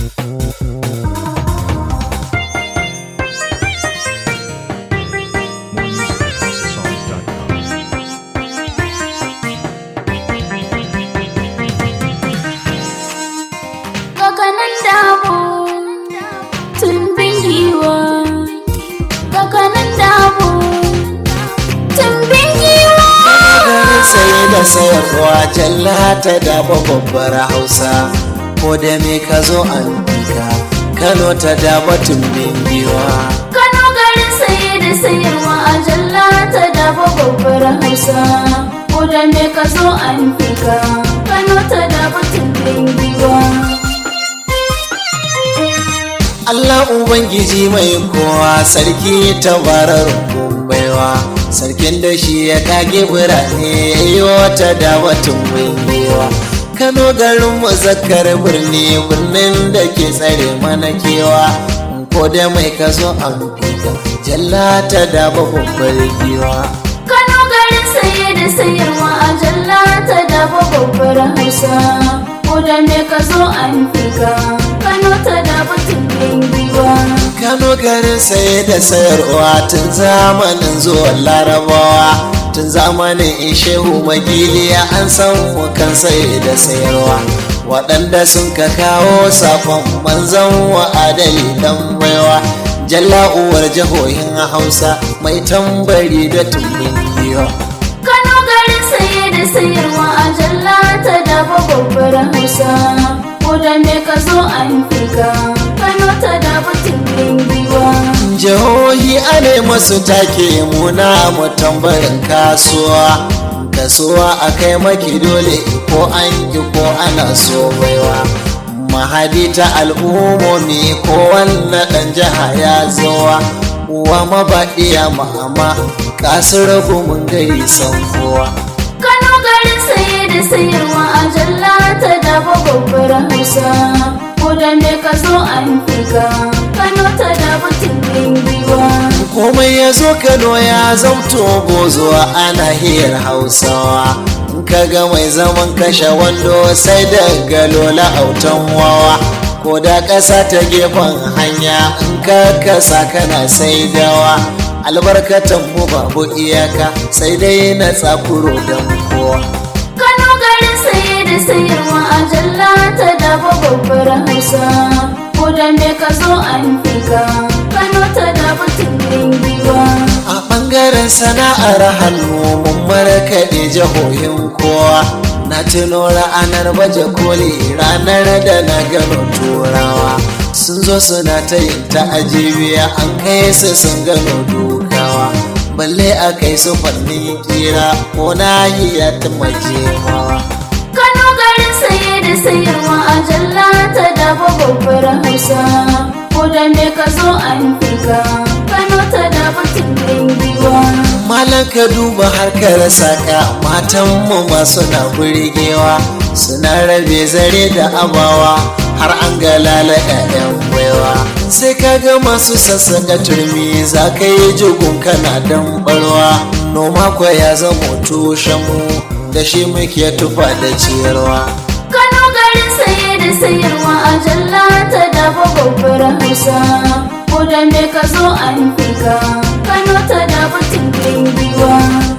Kakanan dabo, tumbin giwa. Kakanan dabo, tumbin giwa. garin saye da sayarwa jalla ta dafa babbar hausa ko da me ka zo an fika kano ta dafa tumbin giwa Kano garin saye da sayarwa a jalla ta dafa babbar hausa. Ko da me ka zo an fika, Kano ta dafa tumbin giwa. Allah Ubangiji mai kowa sarki tabarar baiwa sarkin da shi ya kage birane ya yi wata da watan bingewa Kano garin muzakkar birni birnin da ke tsare mana kewa ko da mai ka zo an fika jalla ta da babbar giwa Kano garin saye da sayarwa a jalla ta dafa babbar hausa. Ko da me ka zo an fika, Kano ta dafa tumbin giwa. Kano garin saye da sayarwa tun zamanin zuwan larabawa tun zamanin shehu magiliya an san mu kan saye da sayarwa waɗanda sun ka kawo sakon manzan wa adali dan baiwa jalla uwar jihohin hausa mai tambari da tumbin giwa Kano garin saye da sayarwa a jalla ta dafa babbar hausa. Ko da me ka zo an fika, Kano ta dafa tumbin giwa. jihohi ana masu take muna mu tambarin kasuwa kasuwa a kai maki dole ko an ki ko ana so baiwa mahadi ta al'ummomi ko wannan ɗan jiha ya zowa uwa mabaɗiya mama kasar mun gari san kowa Kano garin saye da sayarwa a jalla ta dafa babbar hausa. Ko da me ka zo an fika, Kano ta dafa tumbin giwa. komai ya zo kano ya zamto bozuwa ana hiyar hausawa in ka ga mai zaman kashe wando sai da galola autan wawa ko da ƙasa ta gefen hanya in ka kasa kana saidawa albarkatan mu babu iyaka sai dai na tsakuro don kowa Kano garin saye da sayarwa a jalla ta dafa babbar hausa. Ko da me ka zo an fika, Kano ta dafa tumbin giwa. a ɓangaren sana'ar hannu mun markaɗe jihohin kowa na tuno ranar baje koli ranar da na gano turawa sun zo suna ta yin ta'ajibiya an kai su sun gano dukawa balle a kai su fannin kira ko na yi ya mawa Kano garin saye da sayarwa a jalla ta dafa babbar hausa. Ko da me ka zo an fika, Kano ta dafa tumbin giwa. Malam ka duba harkar saka matanmu masu na burgewa suna rabe zare da abawa har an ga lala 'ya'yan baiwa sai ka ga masu sassaka turmi za ka yi jigun kana dan barwa noma kwa ya zama tushenmu da shi muke tufa da ciyarwa Kano garin saye da sayarwa a jalla ta dafa babbar hausa. Ko da me ka zo an fika, Kano ta dafa tumbin giwa.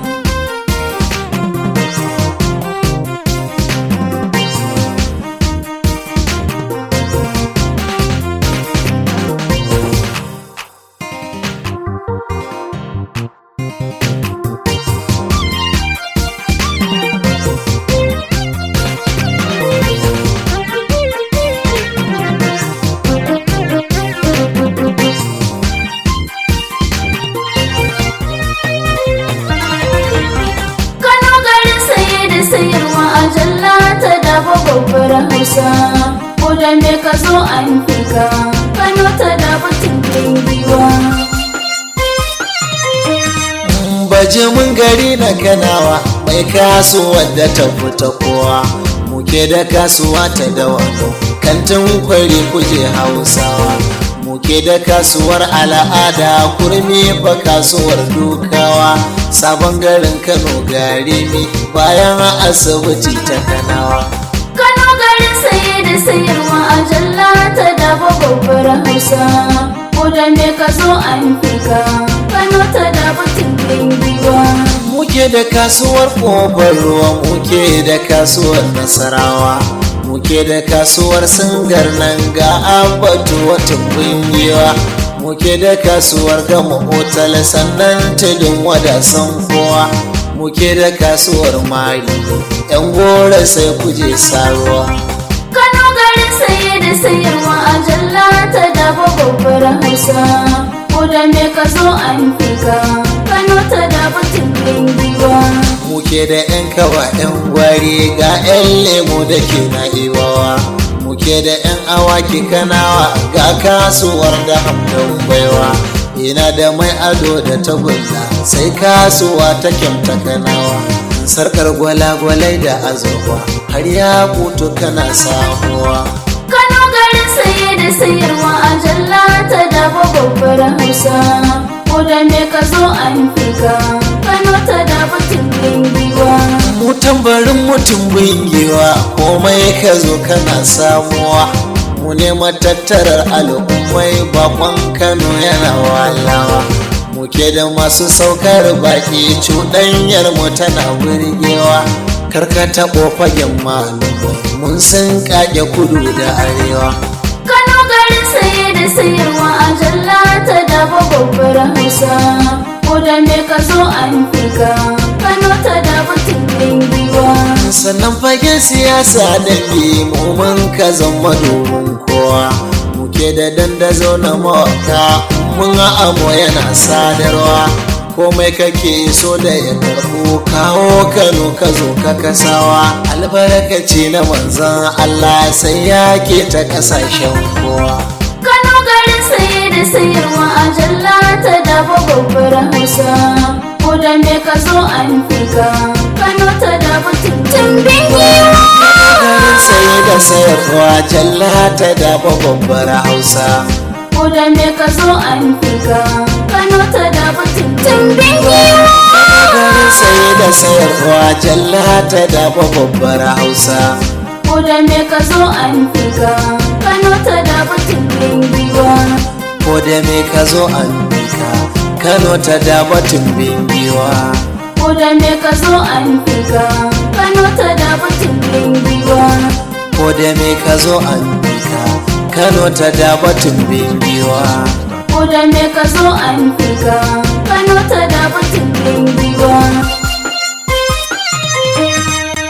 Kano garin saye da sayarwa a jalla ta dafa babbar hausa. Ko da me ka zo an fika, Kano ta dafa tumbin giwa. baje mun gari na kanawa mai kasuwar da ta fita kowa muke da kasuwa ta dawa kantin kwari kuje hausawa muke da kasuwar al'ada kurmi fa kasuwar dukawa sabon garin kano gari ne bayan asibiti ta kanawa Kano garin saye da sayarwa a jalla ta da hausa ko da me ka zo an fika kano ta da batun giwa muke da kasuwar kofar ruwa muke da kasuwar nasarawa muke da kasuwar singar nan ga abatu wata kungiwa muke da kasuwar gama otal sannan tudun wadasan kowa muke da kasuwar mari yan gora sai kuje saruwa kano garin saye da sayarwa a jalla ta da babbar hausa ko da me ka zo an fika kano ta da batun giwa muke da 'yan kawa 'yan gwari ga 'yan lemo da ke na iwawa muke da 'yan awaki kanawa ga kasuwar da hamdan baiwa ina da mai ado da tagulla sai kasuwa ta kyamta kanawa sarkar gwalagwalai da azurfa har ya kutu kana samuwa kano garin saye da sayarwa a jalla ta da babbar hausa ko da me ka zo an fika kano ta da batun giwa mu tambarin mutum bingewa komai ka zo kana samuwa mu ne matattarar al'ummai bakon kano yana walawa muke da masu saukar baki cuɗanyar mu tana burgewa karka taɓo fagen malumai mun sun kage kudu da arewa Kano garin saye da sayarwa a jalla ta da babbar hausa ko da me ka zo an fika Kano ta da batun giwa sannan fagen siyasa da mu mun ka zama domin kowa muke da dandazo na mawaka mun amo yana sadarwa komai kake so da ya karɓo kawo kano ka zo ka kasawa albarkaci na manzan allah sai ya ke ta ƙasashen kowa Kano garin saye da sayarwa a jalla ta da babbar hausa ko da me ka zo an fika Kano ta da batun giwa garin saye da sayarwa jalla ta dafa babbar hausa ko da me ka zo an fika Kano ta da batun giwa garin saye da sayarwa jalla ta dafa babbar hausa ko da me ka zo an fika Kano ta da batun giwa ko da me ka zo an bika kano ta dafa tumbin giwa ko da me ka zo an fika Kano ta da batun giwa ko da me ka zo an bika kano ta dafa tumbin giwa ko da me ka zo an fika Kano ta da batun giwa